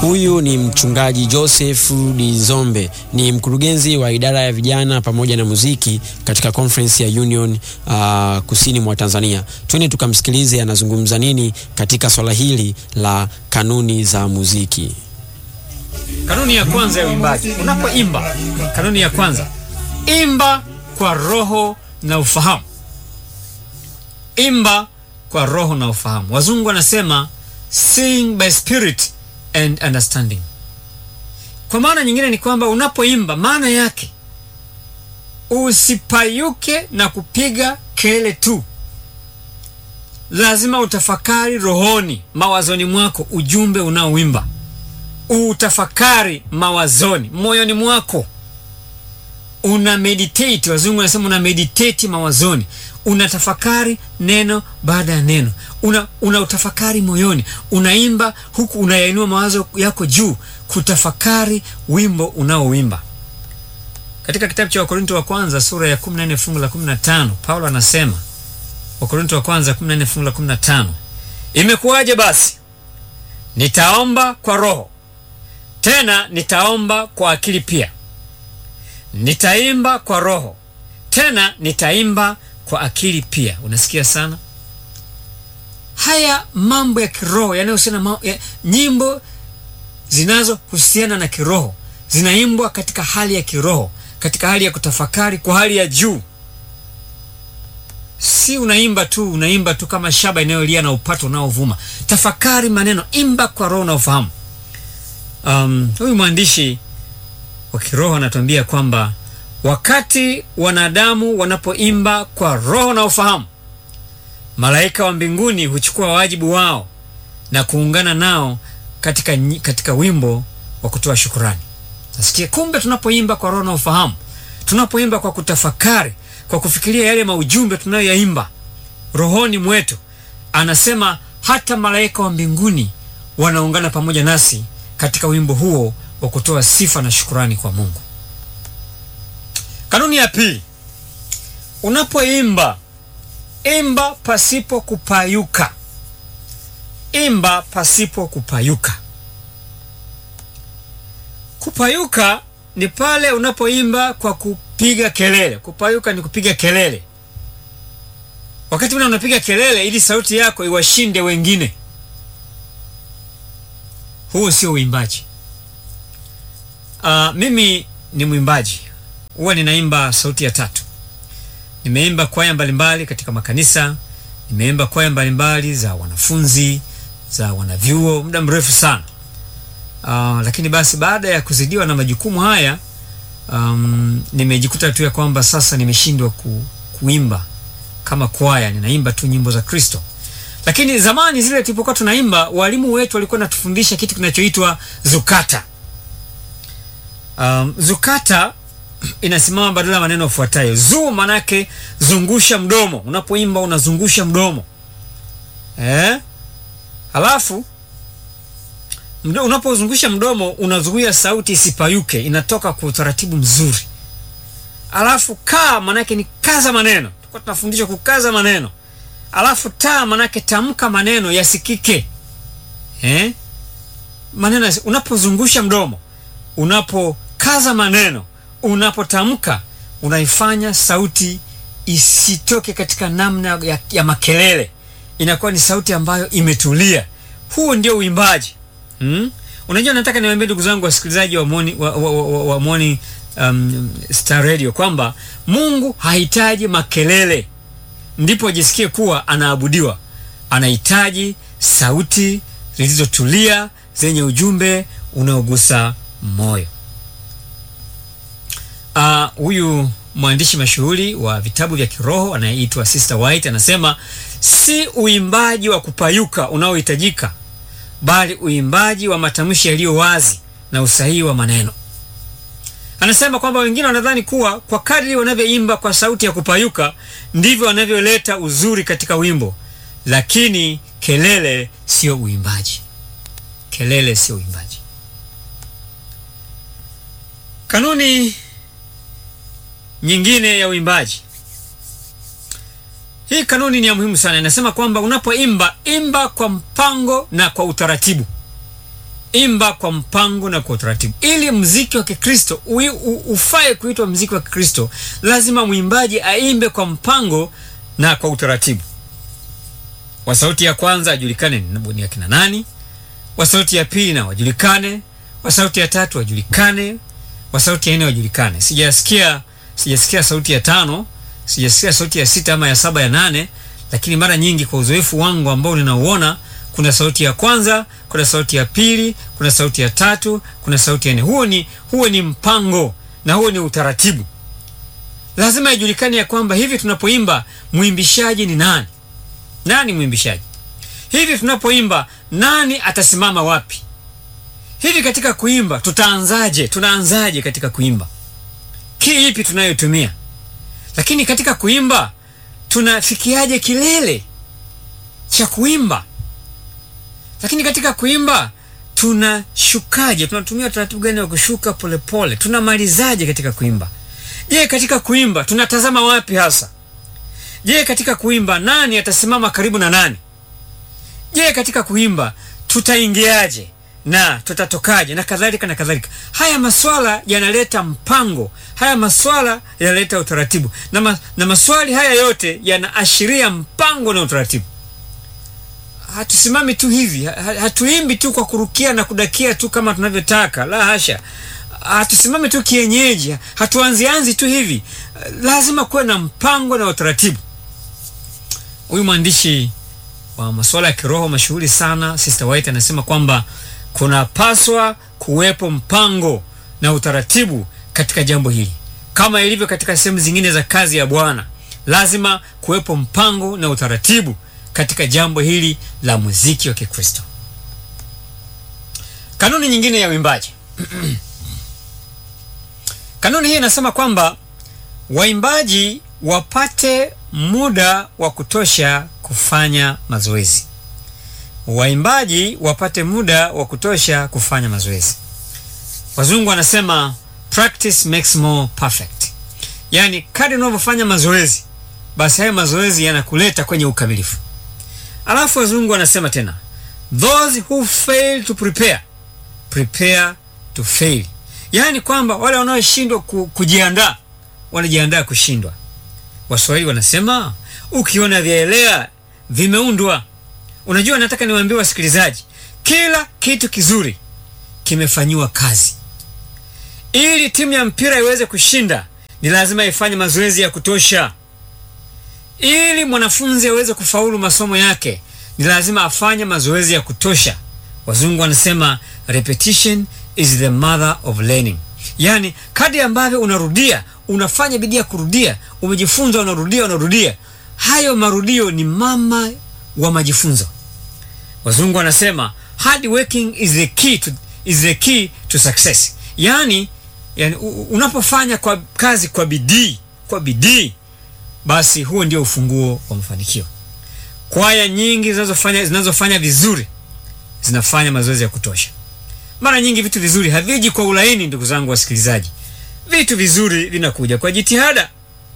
Huyu ni mchungaji Joseph Dizombe, ni mkurugenzi wa idara ya vijana pamoja na muziki katika conference ya Union uh, kusini mwa Tanzania. Twende tukamsikilize anazungumza nini katika swala hili la kanuni za muziki. Kanuni ya kwanza ya uimbaji, unapoimba, kanuni ya kwanza, imba kwa roho na ufahamu. Imba kwa roho na ufahamu. Wazungu wanasema sing by spirit and understanding. Kwa maana nyingine ni kwamba unapoimba, maana yake usipayuke na kupiga kelele tu, lazima utafakari rohoni, mawazoni mwako ujumbe unaoimba utafakari mawazoni moyoni mwako, una meditate. Wazungu wanasema una meditate mawazoni, unatafakari neno baada ya neno, una, una utafakari moyoni, unaimba huku unayainua mawazo yako juu, kutafakari wimbo unaoimba. Katika kitabu cha Wakorinto wa kwanza sura ya 14 fungu la 15 Paulo anasema, Wakorinto wa kwanza 14 fungu la 15, imekuwaje basi nitaomba kwa roho tena nitaomba kwa akili pia, nitaimba kwa roho tena nitaimba kwa akili pia. Unasikia sana haya mambo ya kiroho yanayohusiana ya, nyimbo zinazohusiana na kiroho zinaimbwa katika hali ya kiroho, katika hali ya kutafakari kwa hali ya juu. Si unaimba tu unaimba tu kama shaba inayolia na upato unaovuma. Tafakari maneno, imba kwa roho na ufahamu. Um, huyu mwandishi wa kiroho anatuambia kwamba wakati wanadamu wanapoimba kwa roho na ufahamu, malaika wa mbinguni huchukua wajibu wao na kuungana nao katika, katika wimbo wa kutoa shukurani. Nasikia kumbe, tunapoimba kwa roho na ufahamu, tunapoimba kwa kutafakari, kwa kufikiria yale maujumbe tunayoyaimba rohoni mwetu, anasema hata malaika wa mbinguni wanaungana pamoja nasi katika wimbo huo wa kutoa sifa na shukurani kwa Mungu. Kanuni ya pili, unapoimba imba pasipo kupayuka. Imba pasipo kupayuka. Kupayuka ni pale unapoimba kwa kupiga kelele. Kupayuka ni kupiga kelele, wakati ule unapiga kelele ili sauti yako iwashinde wengine. Huo sio uimbaji. Uh, mimi ni mwimbaji, huwa ninaimba sauti ya tatu. Nimeimba kwaya mbalimbali katika makanisa, nimeimba kwaya mbalimbali za wanafunzi, za wanavyuo muda mrefu sana. Uh, lakini basi baada ya kuzidiwa na majukumu haya um, nimejikuta tu ya kwamba sasa nimeshindwa ku, kuimba kama kwaya, ninaimba tu nyimbo za Kristo lakini zamani zile tulipokuwa tunaimba, walimu wetu walikuwa natufundisha kitu kinachoitwa zukata. Um, zukata inasimama badala ya maneno yafuatayo. Zu manake zungusha mdomo, unapoimba unazungusha mdomo eh? Halafu unapozungusha mdomo unazuia sauti isipayuke, inatoka kwa utaratibu mzuri. Alafu kaa manake ni kaza maneno, tulikuwa tunafundishwa kukaza maneno alafu taa manake tamka maneno yasikike eh? Maneno unapozungusha mdomo, unapokaza maneno, unapotamka, unaifanya sauti isitoke katika namna ya, ya makelele, inakuwa ni sauti ambayo imetulia. Huo ndio uimbaji hmm? Unajua, nataka niwaambie ndugu zangu wasikilizaji wa Morning, wa, wa, wa, wa Morning um, Star Radio kwamba Mungu hahitaji makelele ndipo ajisikie kuwa anaabudiwa. Anahitaji sauti zilizotulia zenye ujumbe unaogusa moyo. Huyu uh, mwandishi mashuhuri wa vitabu vya kiroho anayeitwa Sister White anasema si uimbaji wa kupayuka unaohitajika, bali uimbaji wa matamshi yaliyo wazi na usahihi wa maneno. Anasema kwamba wengine wanadhani kuwa kwa kadri wanavyoimba kwa sauti ya kupayuka ndivyo wanavyoleta uzuri katika wimbo, lakini kelele sio uimbaji. Kelele sio uimbaji. Kanuni nyingine ya uimbaji, hii kanuni ni ya muhimu sana. Inasema kwamba unapoimba, imba kwa mpango na kwa utaratibu. imba kwa mpango na kwa utaratibu. Ili mziki wa Kikristo ui- u- ufae kuitwa mziki wa Kikristo, lazima mwimbaji aimbe kwa mpango na kwa utaratibu. Wa sauti ya kwanza ajulikane ni ni akina nani, wa sauti ya pili na wajulikane, wa sauti ya tatu wajulikane, wa sauti ya nne wajulikane. Sijasikia sijasikia sauti ya tano, sijasikia sauti ya sita ama ya saba ya nane, lakini mara nyingi kwa uzoefu wangu ambao ninauona kuna sauti ya kwanza, kuna sauti ya pili, kuna sauti ya tatu, kuna sauti ya nne. Huo ni huo ni mpango na huo ni utaratibu. Lazima ijulikane ya kwamba hivi tunapoimba mwimbishaji ni nani? Nani mwimbishaji? Hivi tunapoimba nani atasimama wapi? Hivi katika kuimba tutaanzaje? Tunaanzaje katika kuimba? Ki ipi tunayotumia? Lakini katika kuimba tunafikiaje kilele cha kuimba? Lakini katika kuimba tunashukaje? Tunatumia utaratibu gani wa kushuka polepole? Tunamalizaje katika kuimba? Je, katika kuimba tunatazama wapi hasa? Je, katika kuimba nani atasimama karibu na nani? Je, katika kuimba tutaingiaje na tutatokaje na kadhalika na kadhalika. Haya maswala yanaleta mpango, haya maswala yanaleta utaratibu na, ma, na maswali haya yote yanaashiria mpango na utaratibu. Hatusimami tu hivi, ha- hatuimbi tu kwa kurukia na kudakia tu kama tunavyotaka, la hasha. Hatusimami tu kienyeji, hatuanzianzi tu hivi. Lazima kuwe na mpango na utaratibu. Huyu mwandishi wa masuala ya kiroho mashuhuri sana Sister White anasema kwamba kunapaswa kuwepo mpango na utaratibu katika jambo hili, kama ilivyo katika sehemu zingine za kazi ya Bwana. Lazima kuwepo mpango na utaratibu katika jambo hili la muziki wa Kikristo. Kanuni nyingine ya uimbaji kanuni hii inasema kwamba waimbaji wapate muda wa kutosha kufanya mazoezi. Waimbaji wapate muda wa kutosha kufanya mazoezi. Wazungu wanasema practice makes more perfect, yaani kadri unavyofanya mazoezi, basi hayo mazoezi yanakuleta kwenye ukamilifu. Alafu wazungu wanasema tena, those who fail to prepare prepare to fail, yaani kwamba wale wanaoshindwa ku, kujiandaa wanajiandaa kushindwa. Waswahili wanasema ukiona vyaelea vimeundwa. Unajua, nataka niwaambie wasikilizaji, kila kitu kizuri kimefanyiwa kazi. Ili timu ya mpira iweze kushinda, ni lazima ifanye mazoezi ya kutosha. Ili mwanafunzi aweze kufaulu masomo yake, ni lazima afanye mazoezi ya kutosha. Wazungu wanasema repetition is the mother of learning, yaani kadri ambavyo unarudia, unafanya bidii ya kurudia, umejifunza, unarudia, unarudia, hayo marudio ni mama wa majifunzo. Wazungu wanasema hard working is the key to, is the key to success, yaani yani, u- unapofanya kwa kazi kwa bidii kwa bidii, basi huo ndio ufunguo wa mafanikio. Kwaya nyingi zinazofanya zinazofanya vizuri zinafanya mazoezi ya kutosha. Mara nyingi vitu vizuri haviji kwa ulaini, ndugu zangu wasikilizaji. Vitu vizuri vinakuja kwa jitihada.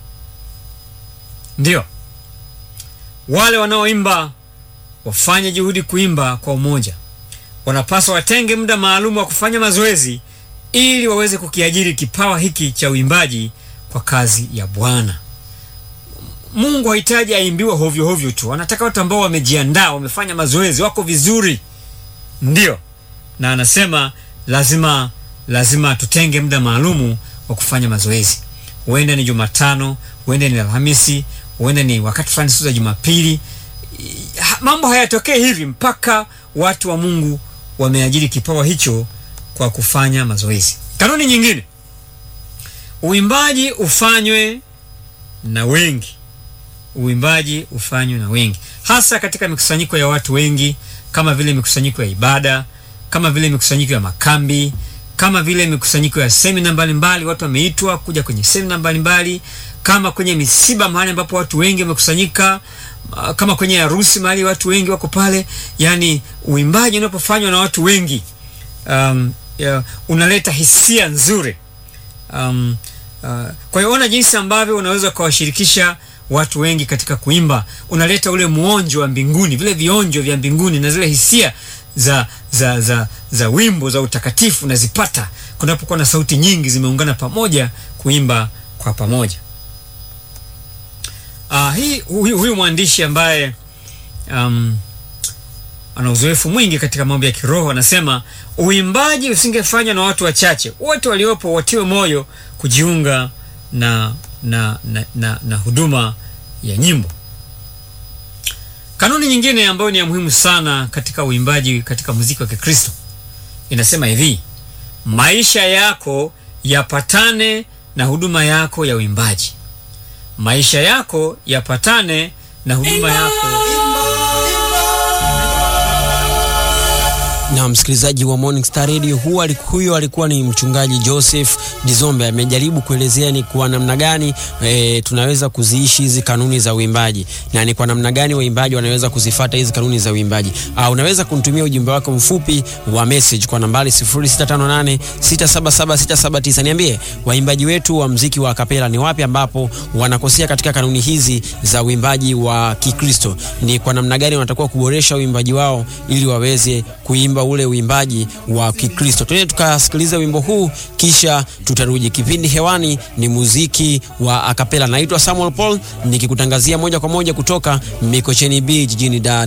Ndio wale wanaoimba wafanye juhudi kuimba kwa umoja. Wanapaswa watenge muda maalum wa kufanya mazoezi ili waweze kukiajiri kipawa hiki cha uimbaji kwa kazi ya Bwana. Mungu hahitaji aimbiwe hovyo hovyo tu, anataka watu ambao wamejiandaa, wamefanya mazoezi, wako vizuri. Ndio, na anasema lazima lazima tutenge muda maalumu wa kufanya mazoezi. Huenda ni Jumatano, huenda ni Alhamisi, huenda ni wakati fulani siku za Jumapili. Ha- Mambo hayatokee hivi mpaka watu wa Mungu wameajiri kipawa hicho kwa kufanya mazoezi. Kanuni nyingine, uimbaji ufanywe na wengi uimbaji ufanywe na wengi, hasa katika mikusanyiko ya watu wengi, kama vile mikusanyiko ya ibada, kama vile mikusanyiko ya makambi, kama vile mikusanyiko ya semina mbalimbali. Watu wameitwa kuja kwenye semina mbalimbali, kama kwenye misiba, mahali ambapo watu wengi wamekusanyika, ah, kama kwenye harusi, mahali watu wengi wako pale. Yani uimbaji unapofanywa na watu wengi, um, ya, unaleta hisia nzuri um, uh, kwa hiyo ona jinsi ambavyo unaweza ukawashirikisha watu wengi katika kuimba, unaleta ule muonjo wa mbinguni, vile vionjo vya mbinguni na zile hisia za za za za wimbo za utakatifu unazipata kunapokuwa na sauti nyingi zimeungana pamoja kuimba kwa pamoja. Uh, hii huyu, huyu mwandishi ambaye um, ana uzoefu mwingi katika mambo ya kiroho anasema uimbaji usingefanywa na watu wachache, wote waliopo watiwe moyo kujiunga na na, na, na, na huduma ya nyimbo. Kanuni nyingine ambayo ni ya muhimu sana katika uimbaji katika muziki wa Kikristo inasema hivi: maisha yako yapatane na huduma yako ya uimbaji. Maisha yako yapatane na huduma yako. na msikilizaji wa Morning Star Radio, huyo huyo alikuwa ni mchungaji Joseph Dizombe. Amejaribu kuelezea ni kwa namna gani e, tunaweza kuziishi hizi kanuni za uimbaji na ni kwa namna gani waimbaji wanaweza kuzifata hizi kanuni za uimbaji. Uh, unaweza kunitumia ujumbe wako mfupi wa message kwa nambari 0658677679. Niambie waimbaji wetu wa mziki wa kapela ni wapi ambapo wanakosea katika kanuni hizi za uimbaji wa Kikristo, ni kwa namna gani wanatakiwa kuboresha uimbaji wao ili waweze kuimba ule uimbaji wa Kikristo. Twende tukasikiliza wimbo huu kisha tutarudi. Kipindi hewani ni muziki wa akapela. Naitwa Samuel Paul nikikutangazia moja kwa moja kutoka Mikocheni B jijini Dar